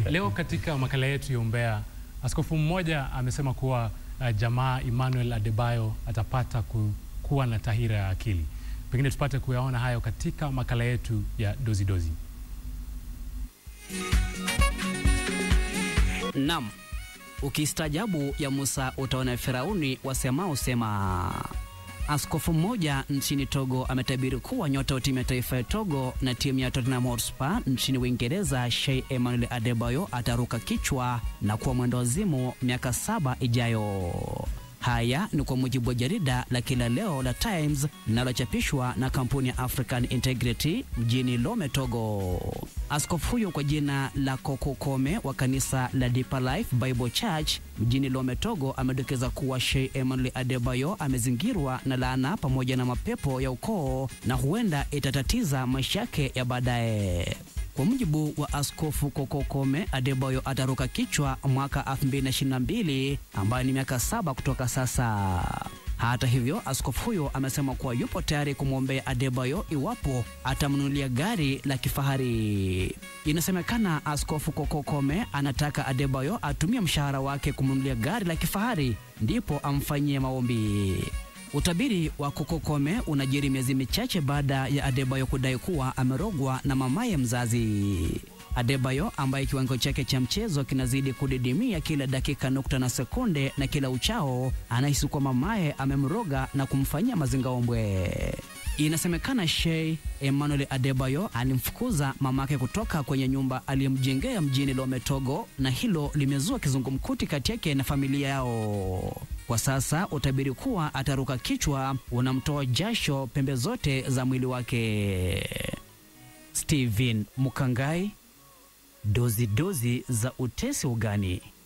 Leo katika makala yetu ya umbea, askofu mmoja amesema kuwa uh, jamaa Emmanuel Adebayo atapata ku, kuwa na tahira ya akili. Pengine tupate kuyaona hayo katika makala yetu ya dozi dozi. Naam, ukistaajabu ya Musa utaona Firauni wasemao sema. Askofu mmoja nchini Togo ametabiri kuwa nyota wa timu ya taifa ya Togo na timu ya Tottenham Hotspur nchini Uingereza, Sheikh Emmanuel Adebayo ataruka kichwa na kuwa mwendawazimu miaka saba ijayo. Haya ni kwa mujibu wa jarida la kila leo la Times linalochapishwa na kampuni ya African Integrity mjini Lome, Togo. Askofu huyo kwa jina la Koko Kome wa kanisa la Deeper Life Bible Church mjini Lome, Togo amedokeza kuwa Sheikh Emmanuel Adebayo amezingirwa na laana pamoja na mapepo ya ukoo na huenda itatatiza maisha yake ya baadaye. Kwa mujibu wa Askofu Kokokome, Adebayo ataruka kichwa mwaka 2022 ambayo ni miaka saba kutoka sasa. Hata hivyo, askofu huyo amesema kuwa yupo tayari kumwombea Adebayo iwapo atamnunulia gari la kifahari. Inasemekana Askofu Kokokome anataka Adebayo atumie mshahara wake kumnunulia gari la kifahari ndipo amfanyie maombi. Utabiri wa Kokokome unajiri miezi michache baada ya Adebayo kudai kuwa amerogwa na mamaye mzazi. Adebayo ambaye kiwango chake cha mchezo kinazidi kudidimia kila dakika nukta na sekunde na kila uchao, anahisi kuwa mamaye amemroga na kumfanyia mazingaombwe. Inasemekana Sheikh Emmanuel Adebayo alimfukuza mamake kutoka kwenye nyumba aliyomjengea mjini Lome, Togo, na hilo limezua kizungumkuti kati yake na familia yao. Kwa sasa utabiri kuwa ataruka kichwa unamtoa jasho pembe zote za mwili wake. Steven Mukangai, dozi dozi za utesi ugani.